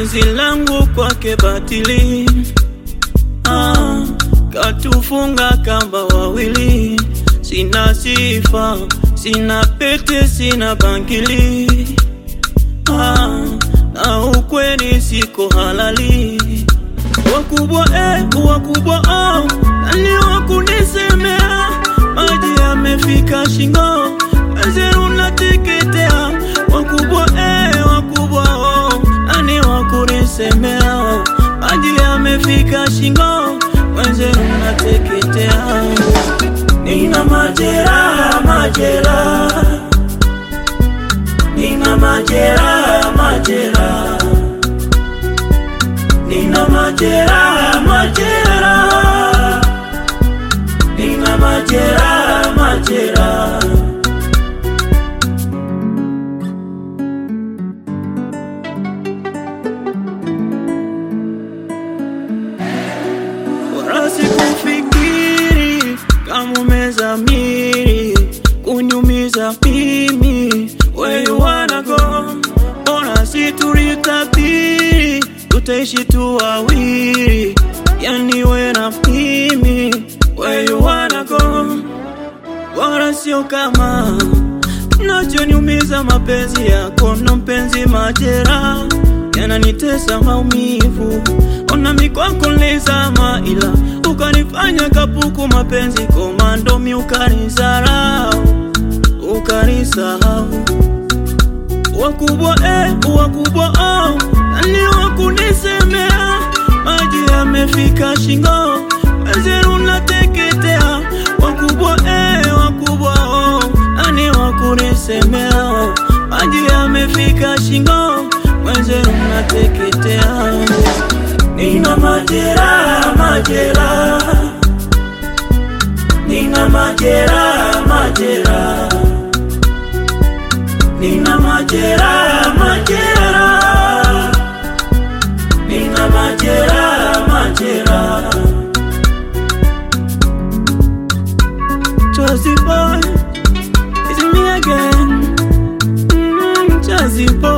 penzi langu kwake batili ah, katufunga kamba wawili, sina sifa, sina pete, sina bangili ah, na ukweli siko halali. Wakubwa eh, wakubwa oh, nani wakunisemea? Maji yamefika shingo, wazee unateketea. Wakubwa eh, wakubwa oh, nani wakunisemea? Maji yamefika shingo, wazee unateketea. Nina majeraha, majeraha, nina majeraha, majeraha Nina majeraha, majeraha, nina majeraha, majeraha. Wala sikufikiri kama umezamiri kunyumiza mimi. Where you wanna go? Mbona si tulitabiri tutaishi tu wawili, yani we na mimi. Where you wanna go? Bora sio kama nachoniumiza mapenzi yako, ndo mpenzi, majeraha yananitesa maumivu. Ona mikwako nilizama, ila ukanifanya kapuku, mapenzi komando, mi ukanizarau, ukanisahau. Wakubwa eh, wakubwa oh, nani wakunisemea? Maji yamefika shingo, wazee unateketea. Wakubwa eh, wakubwa oh, nani wakunisemea? Maji yamefika shingo, wazee unateketea. Nina majeraha, majeraha, nina majeraha, majeraha Nina majeraha, majeraha, nina majeraha, majeraha. Jazzy boy, it's me again. Mm, Jazzy boy.